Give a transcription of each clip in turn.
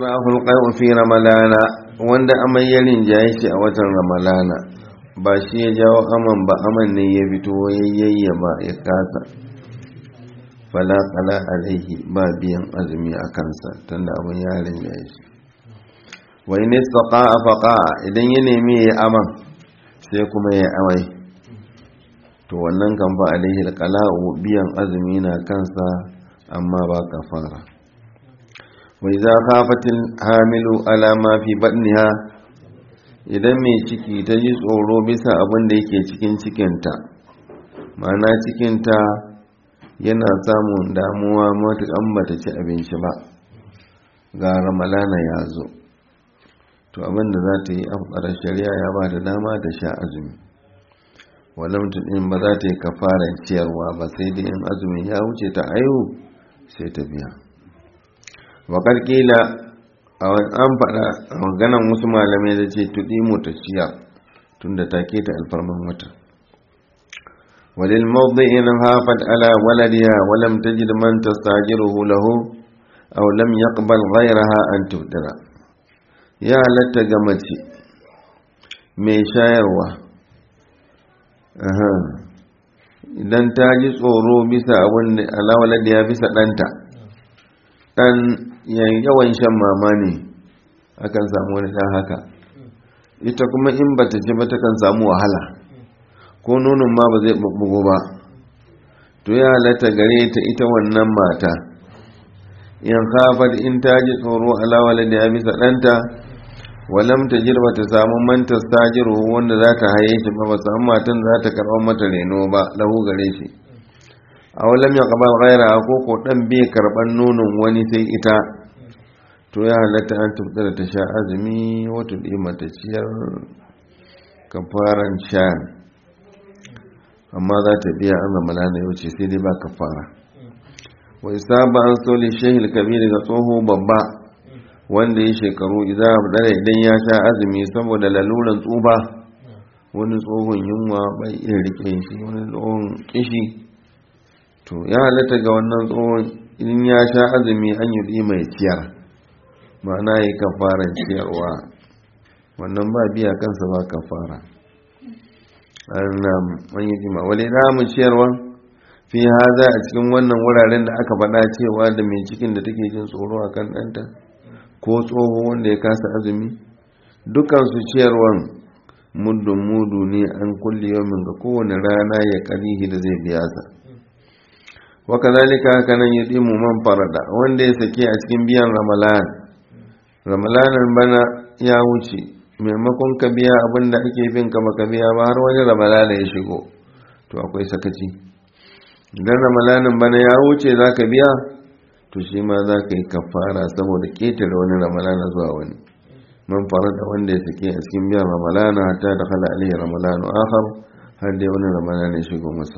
rahul qai'u fi ramalana wanda amai ya rinjaye shi a watan ramalana ba shi ya jawo aman ba aman ne ya fito yayayya ba ya kasa fala qala alaihi ba biyan azumi a kansa tunda abun ya rinjaye shi wa in istaqa'a faqa'a idan ya nemi ya aman sai kuma ya amai to wannan kan fa alaihi alqala'u biyan azumi na kansa amma ba kafara wai za kafatin hamilu alama fi badniha idan mai ciki ta ji tsoro bisa abin da yake cikin cikinta ma'ana cikinta yana samun damuwa matuƙan bata ci abinci ba ga ramalana ya zo to abin da za ta yi afkarar shari'a ya ba da dama da sha azumi walamtun in ba za ta yi kafaran ciyarwa ba sai da in azumin ya wuce ta aihu sai ta biya waƙar ƙila an faɗa a maganan wasu malamai da ce tuɗi ta ciya tun da take ta alfarman wata walil mawdi'in hafat ala waladiha wa lam tajid man tastajiruhu lahu aw lam yaqbal ghayraha an tudira ya halatta ga mace mai shayarwa idan ta ji tsoro bisa abin da alawaladiya bisa ɗanta ɗan yawan shan mama ne akan samu wani ɗan haka ita kuma in ba ta ci ba ta kan samu wahala ko nonon ma ba zai ɓuɓɓugo ba to ya halatta gare ta ita wannan mata in hafar in ta ji tsoro alawala da ya bisa ɗanta walam ta jirba ta samu manta stajiru wanda za ta haye shi ba ba samu matan za ta karɓar mata reno ba lahu gare shi a walam ya kaba gaira ko ko dan bai karban nonon wani sai ita to ya halatta an tafta da ta sha azumi wata ɗima ta ciyar kafaran sha amma za ta biya an zama lana yau ce sai dai ba kafara wai saba an soli shehil kabiri ga tsoho babba wanda ya shekaru idan idan ya sha azumi saboda laluran tsuba wani tsohon yunwa bai iya rike shi wani tsohon kishi to ya halatta ga wannan tsohon in ya sha azumi an yi mai ciyar ma'ana yi kafaran ciyarwa wannan ba biya kansa ba kafara an yi jima wale mu ciyarwa fi haza a cikin wannan wuraren da aka faɗa cewa da mai cikin da take jin tsoro a kan ɗanta ko tsoho wanda ya kasa azumi dukansu ciyarwan muddin mudu ne an kulle yomin ga kowane rana ya karihi da zai biya sa waka zalika haka nan ya mu man farada wanda ya sake a cikin biyan ramalan ramalanan bana ya wuce maimakon ka biya abin da ake bin ka baka biya ba har wani ramalana ya shigo to akwai sakaci idan ramalanin bana ya wuce za ka biya to shi ma za ka yi kafara saboda ketare wani ramalana zuwa wani man farada wanda ya sake a cikin biyan ramalana hatta da khala alaihi ramalanu akhar har dai wani ramalana ya shigo masa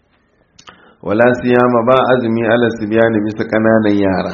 wala siyama ba azumi ala sibyani bisa kananan yara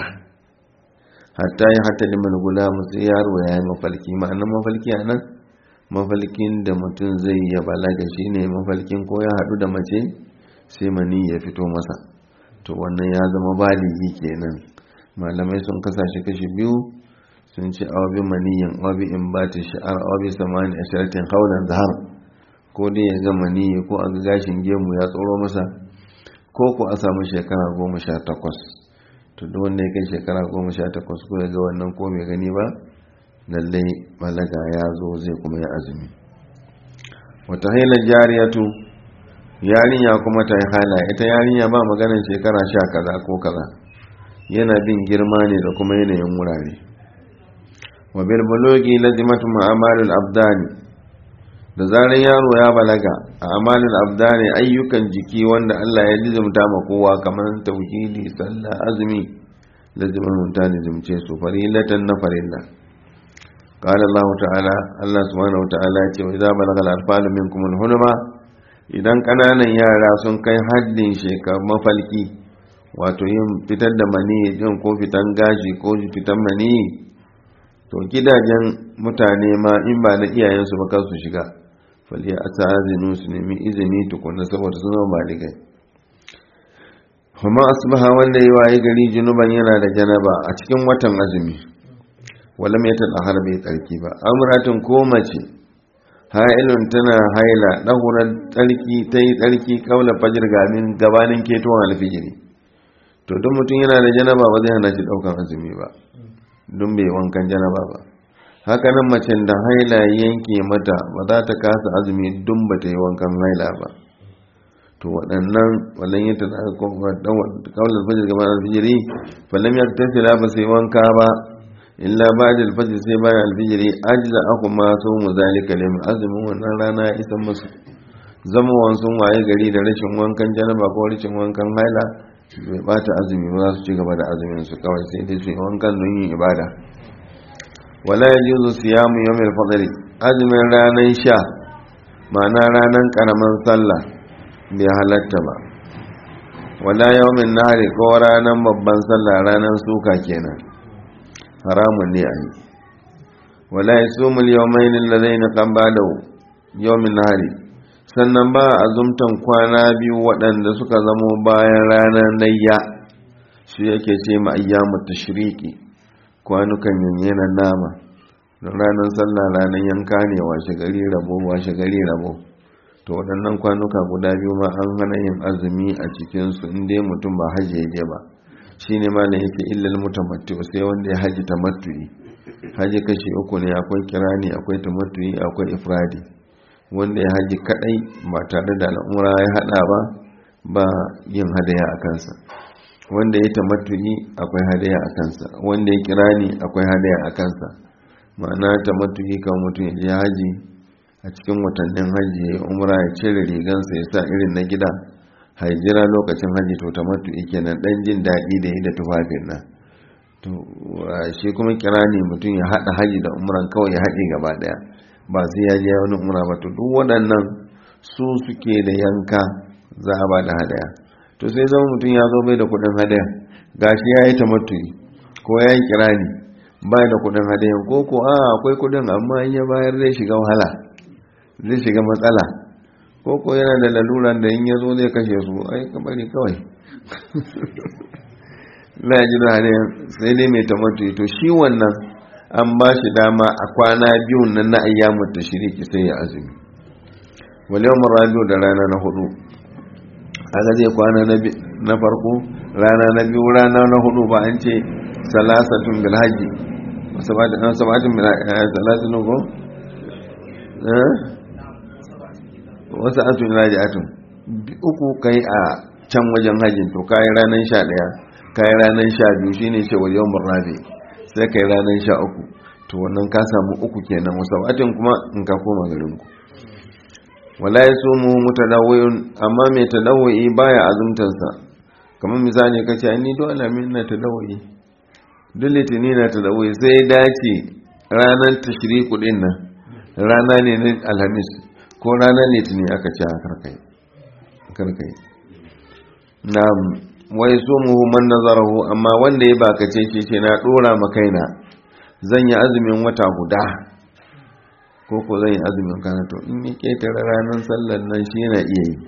hatta ya hatta liman gulamu sai yaro ya yi mafalki ma'anar mafalki a nan mafalkin da mutum zai ya balaga shi ne mafalkin ko ya haɗu da mace sai mani ya fito masa to wannan ya zama baligi kenan malamai sun kasashe kashi biyu sun ce awabi maniyin awabi in ba ta sha'ar awabi samani a sharatin haulan zahar ko dai ya ga maniyi ko a ga gashin gemu ya tsoro masa ko ku a samu shekara goma sha takwas to duk wanda ya kai shekara goma sha takwas ko ya ga wannan ko mai gani ba lallai balaga ya zo zai kuma ya azumi wata hailar jariyatu yarinya kuma ta yi hala ita yarinya ba maganin shekara sha kaza ko kaza yana bin girma ne da kuma yanayin wurare wa bilbalogi lazimatu ma'amalul abdani da zarar yaro ya balaga a amalin abdani ayyukan jiki wanda Allah ya lizumta ma kowa kamar tauhidi sallah azumi lazimin mutan lizumce su farilatan na farilla قال الله تعالى الله سبحانه وتعالى ce wa idza balagha al-atfal minkum al-hulma idan kananan yara sun kai haddin shekar mafalki wato yin fitar da mani jin ko fitan gashi ko fitan mani to gidajen mutane ma in ba na iyayensu ba kansu shiga faliya a ta'azinu su nemi izini tukuna saboda suna baligai kuma asbaha wanda ya waye gari junuban yana da janaba a cikin watan azumi wala mai ta ɗahar bai tsarki ba amuratin ko mace ha'ilun tana haila ɗahurar tsarki ta yi tsarki kaula fajir gamin gabanin ketowar alfijiri to duk mutum yana da janaba ba zai hana shi ɗaukan azumi ba don bai wankan janaba ba haka nan macen da haila yanke mata ba za ta kasa azumi dun ba ta yi wankan haila ba to waɗannan wallan yi ta kaular fajir gaban alfijiri fallan ya tafi ba sai wanka ba illa ba da alfajir sai bayan alfijiri ajiza aku ma so mu zalika lim azumin wannan rana ya isan musu zama wansun waye gari da rashin wankan janaba ko rashin wankan haila bai bata azumi ba za su ci gaba da azumin su kawai sai dai su yi wankan don yin ibada wala ya juzu siyamu yawmil fadri azumin ranar sha ma'ana ranar karaman sallah bai halatta ba wala yawmin nahari ko ranar babban sallah ranar suka kenan haramun ne a yi wala ya sumul yawmain alladaina kan bada yawmin nahari sannan ba azumtan kwana biyu waɗanda suka zamo bayan ranar layya shi yake ce ma ayyamu tashriki kwanukan yanyanan nama don ranar sallah ranar yanka ne washe gari rabo washe gari rabo to waɗannan kwanuka guda biyu ma an hana yin azumi a cikinsu inda mutum ba hajji ya je ba shi ne malam yake illal mutamattu sai wanda ya haji tamattu'i haji kashi uku ne akwai kirani akwai tamattu'i akwai ifradi wanda ya haji kadai ba tare da al'umra ya hada ba ba yin hadaya a kansa wanda ya tamattu'i akwai hadaya a kansa wanda ya kirani akwai hadaya a kansa ma'ana tamattu'i kan mutum ya je haji a cikin watannin haji ya yi umra ya cire rigansa ya sa irin na gida haijira lokacin haji to tamattu'i kenan dan jin daɗi da yi da tufafin nan to shi kuma kirani mutum ya haɗa haji da umran kawai ya haɗe gaba ɗaya ba sai ya je wani umra ba to duk waɗannan su suke da yanka za a ba da hadaya to sai zama mutum ya zo bai da kuɗin hadaya gashi ya yi tamattu'i ko ya yi kirani bai da kuɗin hadaya ko ko a akwai kuɗin amma in ya bayar zai shiga wahala zai shiga matsala ko ko yana da laluran da in ya zo zai kashe su ai kamari kawai la ji da hadayan sai dai mai tamattu'i to shi wannan an ba shi dama a kwana biyun nan na ayyamun ta shiriki sai ya azumi wale yawon rabiu da rana na hudu haka zai kwana na farko rana na biyu rana na hudu ba an ce salasatun bilhaji sabatin salasatun ko? wasu atun ilaji atun uku kai a can wajen hajjin to kayi ranar sha daya kayi ranar sha biyu shine ce wa yawon rabi sai kai ranar sha uku to wannan ka samu uku kenan wasu atin kuma in ka koma garinku wala ya so mu mutadawwiyun amma mai tadawwi baya azumtansa kamar misali ka ce ni dole alamin na tadawwi duk litini na tadawwi sai dace ranar tashriku din nan rana ne na alhamis ko ranar litini aka ce a karkai karkai na wai so mu man nazarahu amma wanda ya baka ce ce na dora ma kaina zan yi azumin wata guda ko ko zan yi azumin kana to in yi ketare ranar sallar nan shi yana iya yi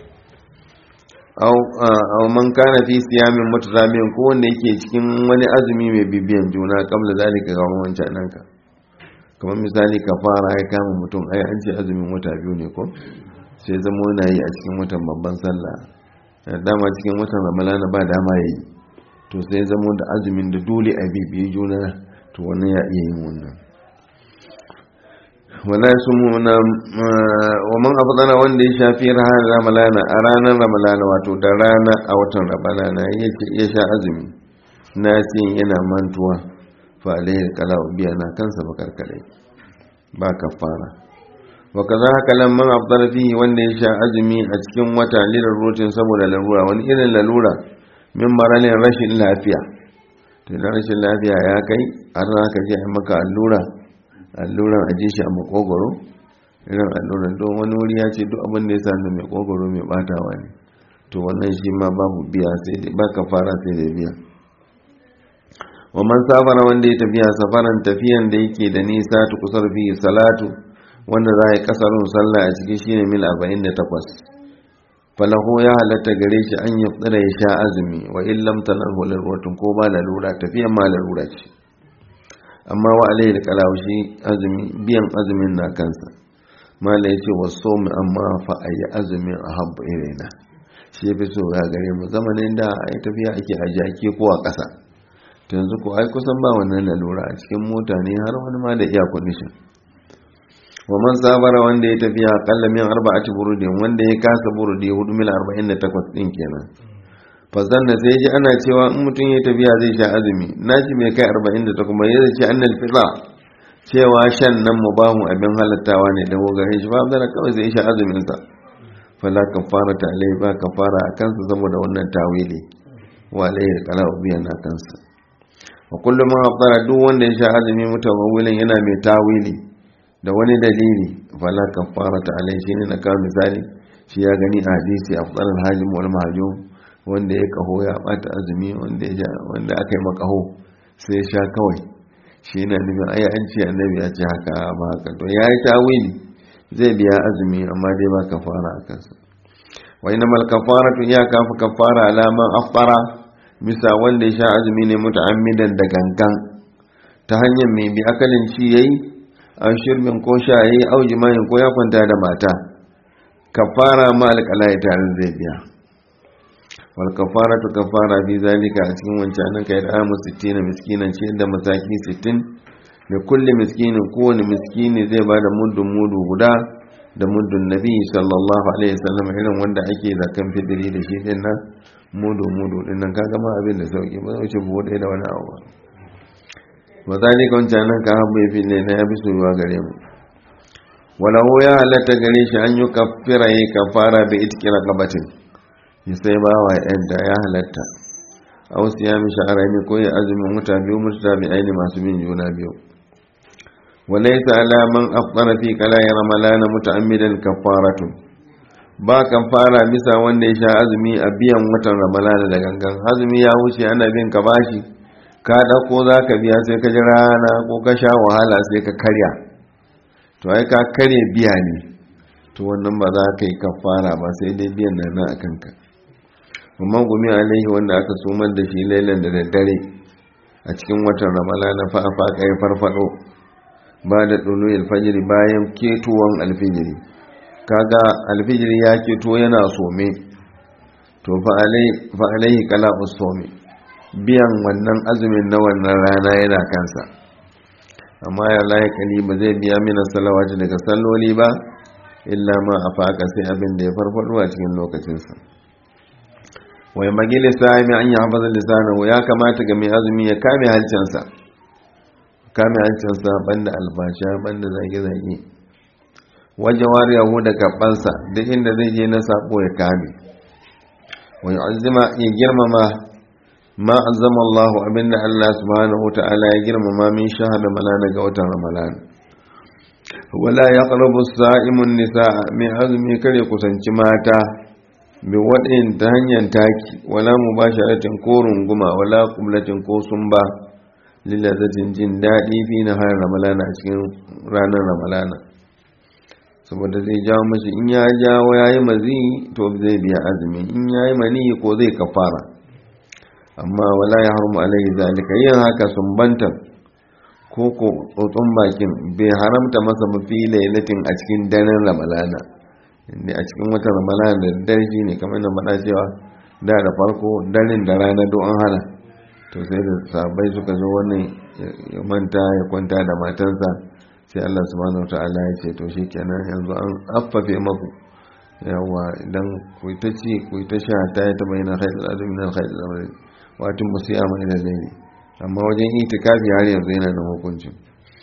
aw man kana fi siyamin mutaramin ko wanda yake cikin wani azumi mai bibiyan juna kamla zalika ga wancan nan ka kamar misali ka fara ya kama mutum ai an ce azumin wata biyu ne ko sai zama yana yi a cikin watan babban sallah dama cikin watan ramalana ba dama ya yi to sai zama da azumin da dole a bibiyi juna to wannan ya iya yin wannan wala su muna wa man afdana wanda ya shafi ranar ramalana a ranar ramalana wato da rana a watan ramalana ya sha azumi na yana mantuwa fa alaihi qalau biya na kansa bakarkare ba kafara wa kaza haka lamman afdala fihi wanda ya sha azumi a cikin wata lilar rutin saboda lalura wani irin lalura min maralin rashin lafiya to da rashin lafiya ya kai har za ka je maka allura alluran aje shi a makogoro irin alluran don wani wuri ya ce duk abin da ya sa mai makogoro mai batawa ne to wannan shi ma babu biya sai dai ba fara sai da biya wa man safara wanda ya tafiya safaran tafiyan da yake da nisa ta kusur fi salatu wanda za a yi kasarun sallah a cikin shine mil 48 falahu ya halatta gare shi an yi tsira ya sha azumi wa illam talahu lalwatun ko ba lalura tafiyan ma lalura ce amma wa alaihi da kalawushi azumi biyan azumin na kansa mala ya ce wasu mu amma fa a yi azumin a habba irina shi ya fi so ya gare mu zamanin da a yi tafiya ake a jaki ko a ƙasa ta yanzu ko ai kusan ba wannan lalura a cikin mota ne har wani ma da iya kundishin wa man sabara wanda ya tafiya akalla min arba'ati burudin wanda ya kasa burudi hudu mil arba'in da takwas ɗin kenan fasan da sai ji ana cewa in mutum ya tafiya zai sha azumi na ji mai kai arba'in da takwas ya ce annal fitra cewa shan nan mu ba mu abin halattawa ne da gare shi ba da kawai zai sha azumin sa fala kafara ta alai ba kafara a kansa saboda wannan tawili wa alai kala ubiya na kansa wa kullum ma afdara duk wanda ya sha azumi mutawawilin yana mai tawili da wani dalili fala kafara ta alai shine na kawo misali shi ya gani a hadisi afdalul hajim wal mahjum wanda ya kaho ya bata azumi wanda ya wanda aka yi makaho sai ya sha kawai shi na nufin ai an ce annabi ya ce haka ba haka to ya yi tawili zai biya azumi amma dai ba kafara a kansa wa ina mal kafara tun ya kafa kafara alaman afara bisa wanda ya sha azumi ne muta'ammidan da gangan ta hanyar mai bi akalin ci yayi an shirbin ko sha yayi au jima'in ko ya kwanta da mata kafara ma alƙala ya tare zai biya wal kafaratu kafara fi zalika a cikin wancan kai da amu 60 miskinan ce da masaki 60 da kulli miskinin kowane miskini zai bada muddun mudu guda da muddun nabi sallallahu alaihi wasallam irin wanda ake zakan fidiri da shi din nan mudu mudu din nan kaga ma abin da sauki ba wuce buhu ɗaya da wani abu ba wa zalika wancan nan ka habbe fi ne na yafi soyuwa gare mu walahu ya halatta gare shi an yi kafira yi kafara bi itkira qabatin ya sai ba wa yadda ya halatta a wasu ya mishi a rami ko ya azumin wuta biyu mutu bi aini masu bin juna biyu walaisa alaman afdara fi kalayi ramalana muta'ammidan kafaratu ba kafara bisa wanda ya sha azumi a biyan watan ramalana da gangan azumi ya wuce ana bin ka bashi ka dauko za ka biya sai ka ji rana ko ka sha wahala sai ka karya to ai ka karya biya ne to wannan ba za ka yi kafara ba sai dai biyan nan na akan ka amma gumi alaihi wanda aka sumar da shi lailan da daddare a cikin watan ramalana fa fa kai farfado ba da dulu alfajiri bayan ketuwan alfijiri kaga alfijiri ya keto yana some to fa alaihi kala usomi biyan wannan azumin na wannan rana yana kansa amma ya layakali ba zai biya mina salawati daga salloli ba illa ma a faka sai abin da ya farfado a cikin lokacinsa wai magi lissami an yi hafaza lissanahu ya kamata ga mai azumi ya kame hancinsa kame hancinsa banda albasha banda zage-zage wajen wariyahu da gabansa duk inda zai je na sako ya kame wai azima ya girmama ma azama Allah abinda Allah subhanahu wa ta'ala ya girmama min shahada malana ga watan ramadan wala ya ƙarabu sa'imun nisa mai azumi kare kusanci mata bi waɗin ta hanyar taki wala mu ba sharatin ko runguma wala kumlatin ko sun ba lillazatin jin daɗi fi na har ramalana a cikin ranar ramalana saboda zai jawo mashi in ya jawo ya yi mazi to zai biya azumi in ya yi mani ko zai kafara amma wala ya harmu alaihi zalika yin haka sumbantan ko ko tsotson bakin bai haramta masa mafi lailatin a cikin daren ramalana inda a cikin watan ramalana da dare shi ne kamar da faɗa cewa da da farko daren da rana don an hana to sai da sabai suka zo wannan ya manta ya kwanta da matansa sai Allah subhanahu ta'ala ya ce to shi kenan yanzu an affafe maku yawa idan ku ta ci ku ta sha ta yi ta bayyana haidar azumi na haidar azumi wato musiyama ila laili amma wajen itikafi har yanzu yana da hukuncin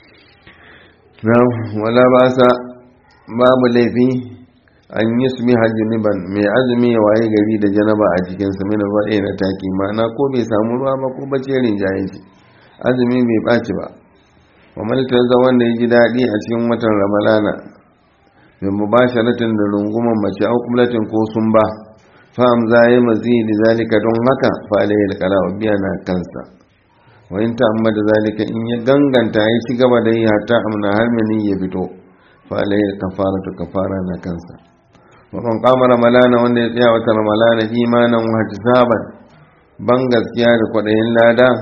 wala ba sa babu laifi an yi su hajjiniban mai azumi ya waye gari da janaba a jikinsa mina faɗe na taki ma'ana ko bai samu ruwa ba ko bace rinjaye shi azumi bai ɓaci ba wa malitar za wanda ya ji daɗi a cikin watan ramalana mai mubasharatin da runguman mace au kumlatin ko sun ba fa'am za yi mazidi zalika don haka fa alayhi alqala biya na kansa wa in ta'amma da zalika in ya ganganta ya ci gaba da yi hatta amna har mini ya fito fa alayhi kafaratu kafara na kansa wa kan qama ramalana wanda ya tsaya wata ramalana imanan wa ihtisaban ban gaskiya da kwadayin lada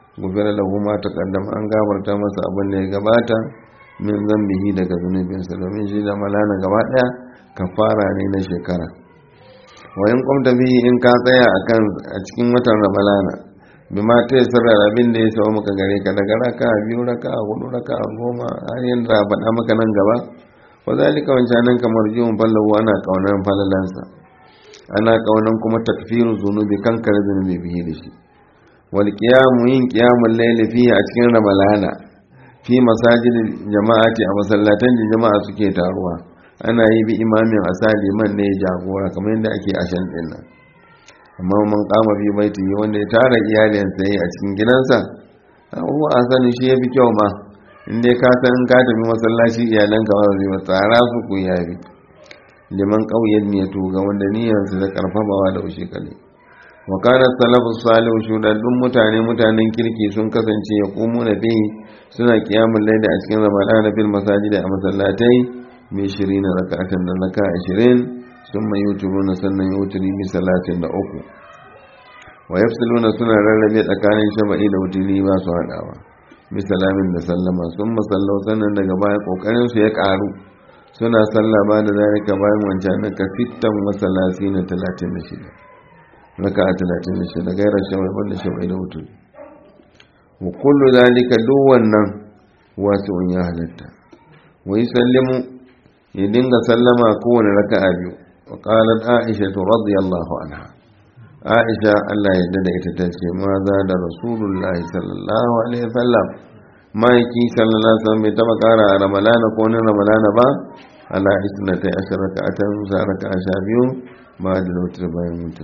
gufira lahu ma taqaddama an gafarta masa abin da ya gabata min zambihi daga zunubinsa domin shi da malana gaba daya kafara ne na shekara wa in qumta bihi in ka tsaya akan a cikin watan ramalana bima ta sirra abin da ya samu maka gare ka daga raka biyu raka hudu raka goma har yin da faɗa maka nan gaba wa zalika wancanan kamar jiwon fallahu ana kaunar falalansa ana kaunan kuma takfiru zunubi kankare zunubi bihi da shi wal qiyamu yin qiyamul layli fi a cikin ramalana fi masajid jama'ati a masallatan da jama'a suke taruwa ana yi bi imamin asali man ne jagora kamar yadda ake ashan din nan amma man kama fi baiti wanda ya tara iyalinsa yi a cikin gidansa huwa asali shi yafi kyau ma in dai ka san in ka tafi masallaci iyalanka ba zai ba tsara su ku yafi liman ƙauyen ne to ga wanda niyyarsa da karfafawa da ushe kale wa kana salafu salihu shudaddun mutane mutanen kirki sun kasance ya kumu na bi suna kiyamun laida a cikin ramadan fil masajid a masallatai mai shirin raka'atan da raka ashirin sun mai yuturuna sannan yuturi bi salatin da uku wa yafsiluna suna rarrabe tsakanin shaba'i da wuturi ba su haɗawa bisalamin da sallama sun masallau sannan daga baya kokarin su ya karu suna sallah ba da zalika bayan wancan na ka sittan masalasi na talatin da shida raka a talatin da shida gairar shawai wanda shawai da wutu wa kullu zalika duk wannan wasu ya halatta wa yi sallimu ya dinga sallama kowane raka a biyu wa qalat aisha radiyallahu anha aisha Allah ya da ita ta ce ma za da rasulullahi sallallahu alaihi wasallam ma'aiki sallallahu alaihi wasallam bai taba kara a ramalana ko wani ramalana ba ala isna ta ashara ka atan sa raka sha biyu ba da wutar bayan wutar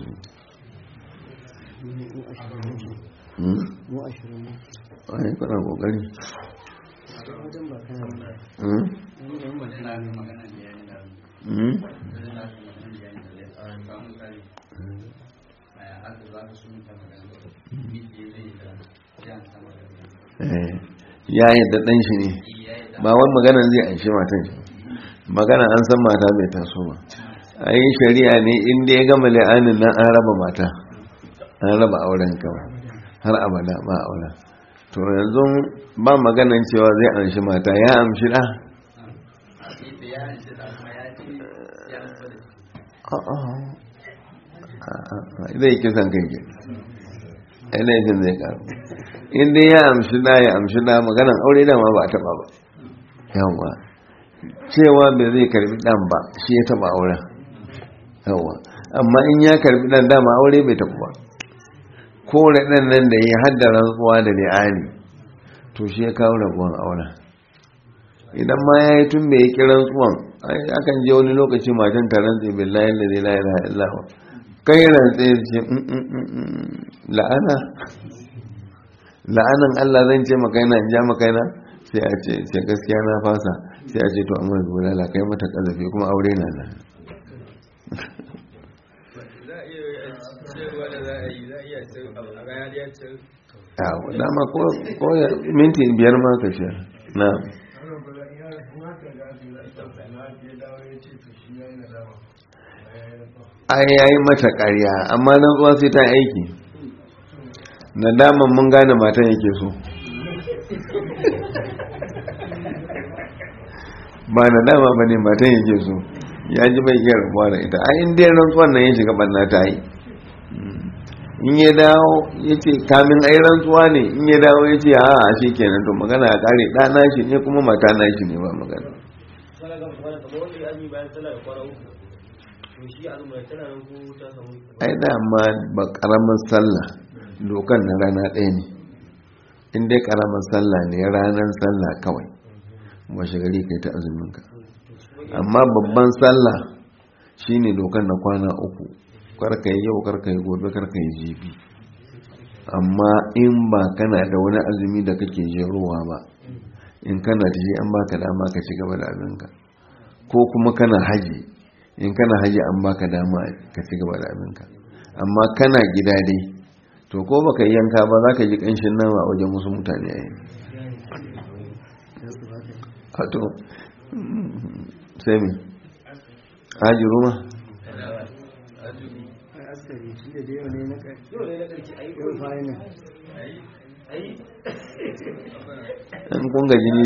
ai kana kokari ya yadda ɗan shi ne ba wani magana zai anshi matan shi magana an san mata bai taso ba a yi shari'a ne inda ya gama la'anin nan an raba mata an raba auren kawai har abada ba auren to yanzu ba maganan cewa zai anshi mata ya amshi ɗa zai kisan kai ke laifin zai karu inda ya amshi da ya amshi da maganan aure dama ba a taba ba yawa cewa bai zai karbi dan ba shi ya taba auren yawa amma in ya karbi dan dama aure bai taɓa ba kore dan nan da ya hadda rantsuwa da li'ani to shi ya kawo rabuwan auren idan ma ya yi tun bai yi kiran tsuwan akan je wani lokaci matan ta rantse billahi da zai la ilaha illallah kai rantse ce la'ana la'anan Allah zan ce makaina in ja makaina sai a ce sai gaskiya na fasa sai a ce to amma zuwa la kai mata kazafi kuma aure na nan yawo dama ko minti biyar ma ka sha na ai yayi mata ƙarya amma nan zuwa sai ta aiki nadaman mun gane matan yake so ba nadama ba ne matan yake so ya ji bai iya rabuwa da ita a inda ya rantsuwan nan ya shiga banna ta yi in ya dawo ya ce kamin ai rantsuwa ne in ya dawo ya ce a a shi kenan to magana ya kare ɗana shi ne kuma mata na shi ne ba magana ai dama ba karamin sallah dokan na rana ɗaya ne in dai karamin sallah ne ranar sallah kawai washe gari kai ta azuminka amma babban sallah shine dokan na kwana uku karka yi yau karka yi gobe karka yi jibi amma in ba kana da wani azumi da kake jerowa ba in kana da shi an baka dama ka ci gaba da abinka ko kuma kana haji in kana haji an baka dama ka ci gaba da abinka amma kana gida dai to ko baka yi yanka ba za ka ji kanshin nama a wajen wasu mutane a yi hato sai mi haji ruma in kun gaji